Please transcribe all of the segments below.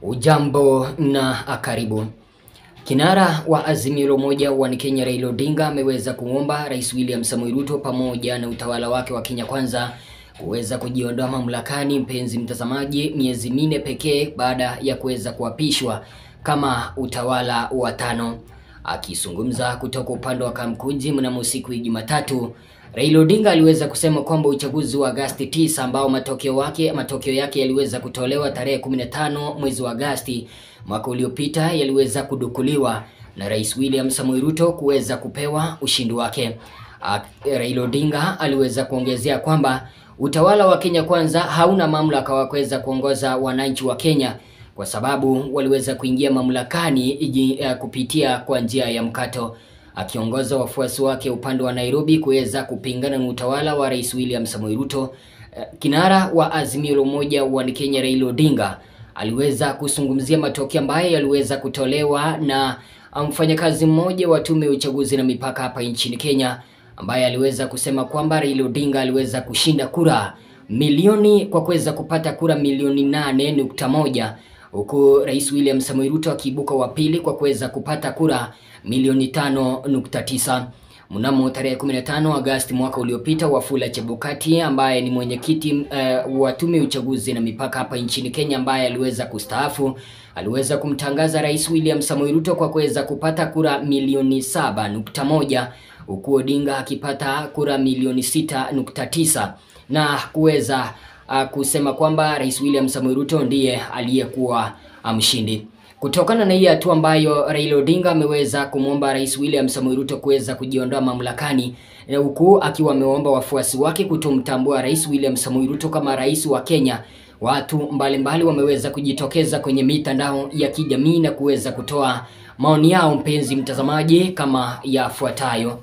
Ujambo na karibu. Kinara wa Azimio la Umoja wa Kenya Raila Odinga ameweza kumwomba Rais William Samoei Ruto pamoja na utawala wake wa Kenya Kwanza kuweza kujiondoa mamlakani, mpenzi mtazamaji, miezi minne pekee baada ya kuweza kuapishwa kama utawala wa tano. Akizungumza kutoka upande wa Kamkunji mnamo siku ya Jumatatu, Raila Odinga aliweza kusema kwamba uchaguzi wa Agasti 9 ambao matokeo wake matokeo yake yaliweza kutolewa tarehe 15 mwezi wa Agasti mwaka uliopita yaliweza kudukuliwa na Rais William Samoei Ruto kuweza kupewa ushindi wake. Raila Odinga aliweza kuongezea kwamba utawala wa Kenya Kwanza hauna mamlaka wa kuweza kuongoza wananchi wa Kenya kwa sababu waliweza kuingia mamlakani iji, uh, kupitia kwa njia ya mkato akiongoza wafuasi wake upande wa Nairobi kuweza kupingana na utawala wa Rais William Samoei Ruto. Uh, kinara wa Azimio la Umoja wa Kenya Raila Odinga aliweza kuzungumzia matokeo ambayo yaliweza kutolewa na mfanyakazi mmoja wa tume ya uchaguzi na mipaka hapa nchini Kenya ambaye aliweza kusema kwamba Raila Odinga aliweza kushinda kura milioni kwa kuweza kupata kura milioni nane nukta moja huku Rais William Samoei Ruto akiibuka wa pili kwa kuweza kupata kura milioni tano nukta tisa. Mnamo tarehe 15 Agosti mwaka uliopita, Wafula Chebukati ambaye ni mwenyekiti uh, wa tume ya uchaguzi na mipaka hapa nchini Kenya ambaye aliweza kustaafu aliweza kumtangaza Rais William Samoei Ruto kwa kuweza kupata kura milioni saba nukta moja huku Odinga akipata kura milioni sita nukta tisa na kuweza uh, kusema kwamba Rais William Samoei Ruto ndiye aliyekuwa mshindi. Kutokana na hii hatua ambayo Raila Odinga ameweza kumwomba Rais William Samoei Ruto kuweza kujiondoa mamlakani, huku akiwa ameomba wafuasi wake kutomtambua Rais William Samoei Ruto kama rais wa Kenya, watu mbalimbali mbali wameweza kujitokeza kwenye mitandao ya kijamii na kuweza kutoa maoni yao, mpenzi mtazamaji, kama yafuatayo.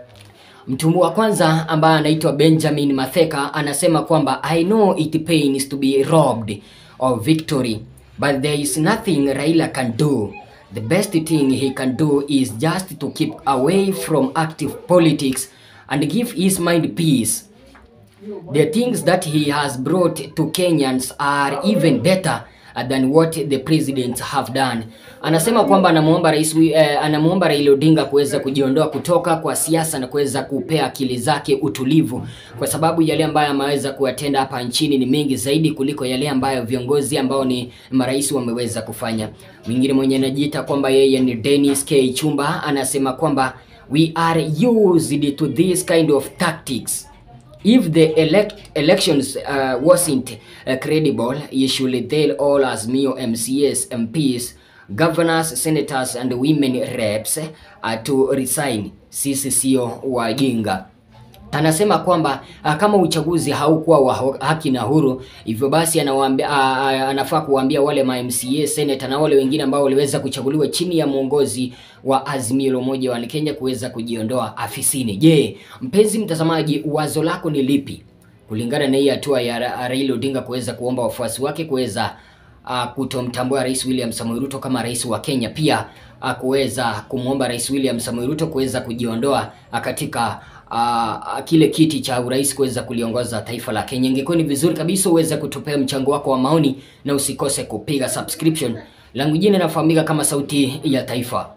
Mtu wa kwanza ambaye anaitwa Benjamin Matheka anasema kwamba I know it pains to be robbed of victory but there is nothing Raila can do. The best thing he can do is just to keep away from active politics and give his mind peace. The things that he has brought to Kenyans are even better than what the presidents have done. Anasema kwamba anamuomba rais eh, anamuomba Raila Odinga kuweza kujiondoa kutoka kwa siasa na kuweza kupea akili zake utulivu, kwa sababu yale ambayo ameweza kuyatenda hapa nchini ni mengi zaidi kuliko yale ambayo viongozi ambao ni marais wameweza kufanya. Mwingine mwenye anajiita kwamba yeye ni Dennis K Chumba anasema kwamba we are used to this kind of tactics If the elect elections uh, wasn't uh, credible, you should tell all Azimio MCAs, MPs, governors, senators and women reps uh, to resign. Sisi sio wajinga. Anasema kwamba uh, kama uchaguzi haukuwa wa haki na huru, hivyo basi anawaambia uh, anafaa kuwaambia wale ma MCA, senator na wale wengine ambao waliweza kuchaguliwa chini ya mwongozi wa Azimio la Umoja wa Kenya kuweza kujiondoa afisini. Je, mpenzi mtazamaji, wazo lako ni lipi kulingana na hii hatua ya Raila Odinga kuweza kuomba wafuasi wake kuweza uh, kutomtambua Rais William Samoei Ruto kama rais wa Kenya, pia uh, kuweza kumwomba Rais William Samoei Ruto kuweza kujiondoa uh, katika uh, kile kiti cha urais kuweza kuliongoza taifa la Kenya. Ingekuwa ni vizuri kabisa uweze kutupea mchango wako wa maoni na usikose kupiga subscription. Langu jina nafahamika kama Sauti ya Taifa.